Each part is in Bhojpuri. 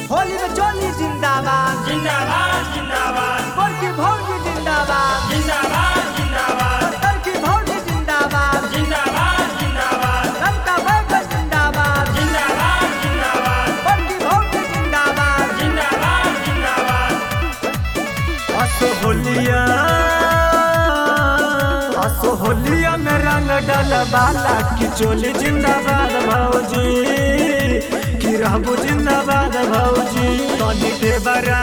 होली में चोली जिंदाबाद जिंदाबाद जिंदाबाद गोर की भौजी जिंदाबाद जिंदाबाद जिंदाबाद पत्थर की भौजी जिंदाबाद जिंदाबाद जिंदाबाद रंग का बैगन जिंदाबाद जिंदाबाद जिंदाबाद गोर की भौजी जिंदाबाद जिंदाबाद जिंदाबाद असो होलिया असो होलिया में रंग डाल बाला की चोली जिंदाबाद भौजी की रहबू जिंदाबाद भौजी तनी देवरा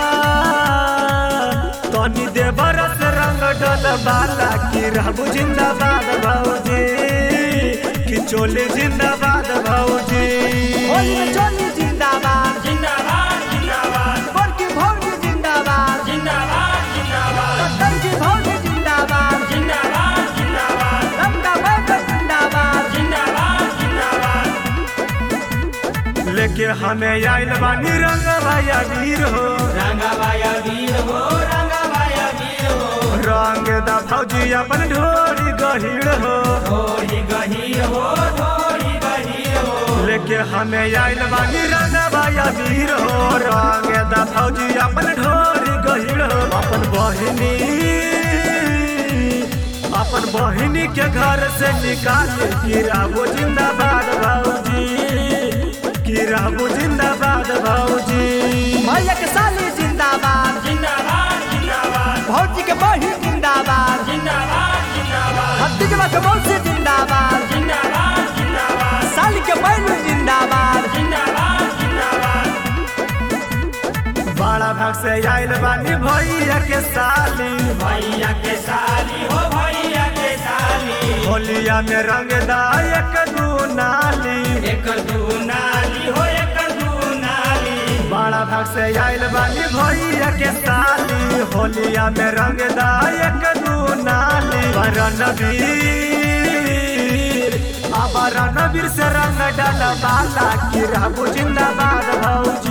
तनी देवरा से रंग डाल बाला की रहबू जिंदाबाद भौजी की चोली जिंदाबाद भौजी होली में चोली जिंदाबाद जिंदाबाद जिंदाबाद गोर की भौजी जिंदाबाद जिंदाबाद जिंदाबाद पत्थर की भौजी जिंदाबाद जिंदाबाद जिंदाबाद रंग का बैगन जिंदाबाद जिंदाबाद जिंदाबाद लेके हमें आइल बानी रंग भैया वीर हो रंगाबाया वीर हो रंगाबाया वीर हो रंग दा फौजी अपन ढोरी गहीर हो थोड़ी गहीर हो थोड़ी गहीर हो लेके हमें आइल बानी रंग भैया वीर हो रंग दा फौजी अपन ढोरी गहीर हो अपन बहिनी अपन बहिनी के घर से निकाल गिराबो जिंदाबाद भौजी गिराबो जिंदाबाद भौजी भैया के साली जिंदाबाद जिंदाबाद जिंदाबाद भौजी के बही जिंदाबाद जिंदाबाद जिंदाबाद भतीजवा के मौसी जिंदाबाद जिंदाबाद जिंदाबाद साली के बहनू जिंदाबाद जिंदाबाद जिंदाबाद बड़ा भाग से आइल बानी भैया के साली भैया के साली हो भैया के साली होलिया में रंग दायक दू नाली एक दू नाली हो एक दू नाली बड़ा भाग से आइल बानी भैया के साली होलिया में रंग दायक दू नाली रणवीर अब रणवीर से रंग डाल बाला की रहबू जिंदाबाद भौजी